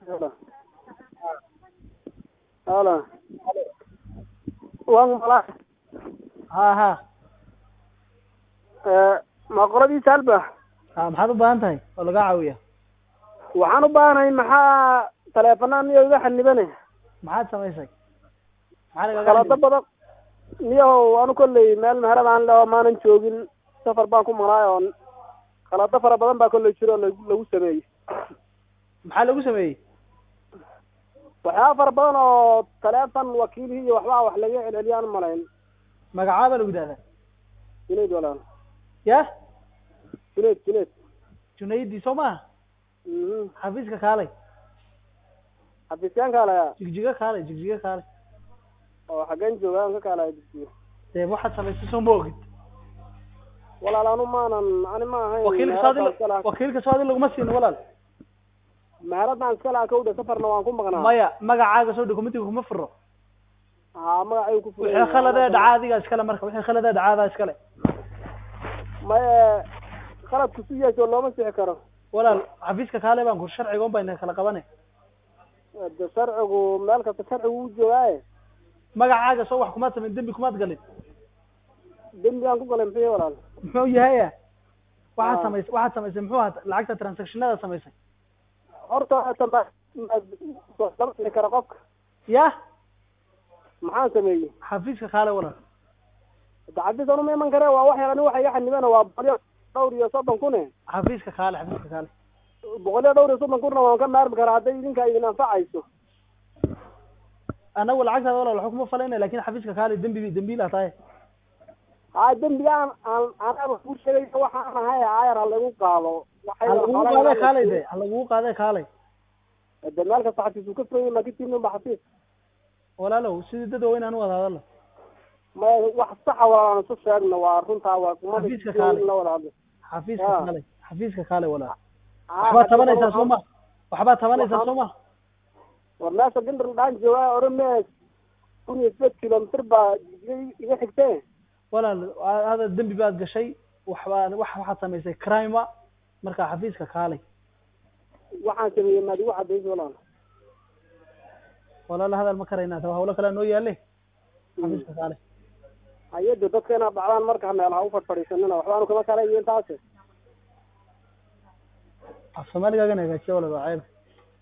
Halo. Halo. Waan mala. ha ha Ee ma qoladii salba. ha maxaad u baahan tahay oo lagaa caawiya Waxaan u baahanahay maxaa taleefanaan iyo iga xanibane. maxaad samaysay maxaa lagaga Qalada xanibay? badan. Niyow anu kolley meel meherad aan leh oo maanan joogin safar baan ku maqnaay oo qalada fara badan baa kolley jiro oo lagu lagu sameeyey. maxaa lagu sameeyey waxyaaba fara badan oo taleefon wakiilihii iyo waxbaa wax laga celceliyaan u malayn magacaaba lagu yidhahdaa junayd walaal ya junayd junayd junaydi soo maaha mhm xafiiska kaalay xafiiskaan kaalaya jigjiga kaalay jigjiga kaalay oo xaggeen jooga aan ka kaalaya dugsiga dee waxaad samaysay soo ma ogid walaal anu maanan ani ma ahayn wakiilka soo meheradaan iska adi lahaa wakiilka soo adi laguma siin walaal meheradaan iska lahaa kawdha safarna waan ku maqnaa maya magacaaga soo dokumentiga kuma furo haa magacay ku furan wixii khaladee dhacaa adigaa iskale marka wixii khaladee dhacaadaa iskale maye khaladku si yeesho looma sixi karo walaal xafiiska kaalay baan kur sharciga un bayna kala qabane de sharcigu meel kasta sharcigu u joogaaye magacaaga soo wax kumaad samayn dembi kumaad galin dembi aan ku galay muxuu walaal muxuu yahaya waxaad Ah. samaysay waxaad samaysay muxuu ahaa lacagta transactionada samaysay horta tamba lama sixi karo qofka ya maxaan sameeyey xafiiska kaalay walaal dacabis anu ma iman kare waa wax yar ani waxa iga xanibana waa boqol iyo dhowr iyo soddon kune xafiiska kaalay xafiiska kaalay boqol iyo dhowr iyo soddon kunna waan ka maarmi karaa hadday idinka idin anfacayso anagu lacagtaada walaal waxba kuma falayna lakin xafiiska kaalay dembi dembiilaa tahay haa dembiga aan aan anaba ku sheegay waxaan ahay aayar ha lagu qaado ha lagugu qaadee kaalay de ha lagugu qaadee kaalay de meel kasta xafiis uu ka furan yahay ma kitibnin ba xafiis walaalow sidii dad waaweyn aan u wada hadalno ma wax saxa walaan isu sheegno waa runtaa waa kuma Xafiiska kaalay. la wada hadlo xafiiska Ya. kaalay xafiiska kaalay walaal Haa, waxbaad hadda tabanaysaa waxaan- soo ma waxbaad tabanaysaa waxaan- soo ma war meesha gindar dhaan joogaa orome kun iyo sideed kilomitir baa iga- iga xigtee walaal hada dembi baad gashay waxbaa wax waxaad samaysay crime marka xafiiska kaalay waxaan sameeyey maad igu cadayso walaal walaal hadal ma karaynaa ta hawlo kale noo yaale xafiiska kaalay hayada dadka inaad dhacdaan marka meel ha u fadfadhiisanina waxbaanu kama kala iyo intaas af soomaaligaagana hagaajiya walaal waa ceeb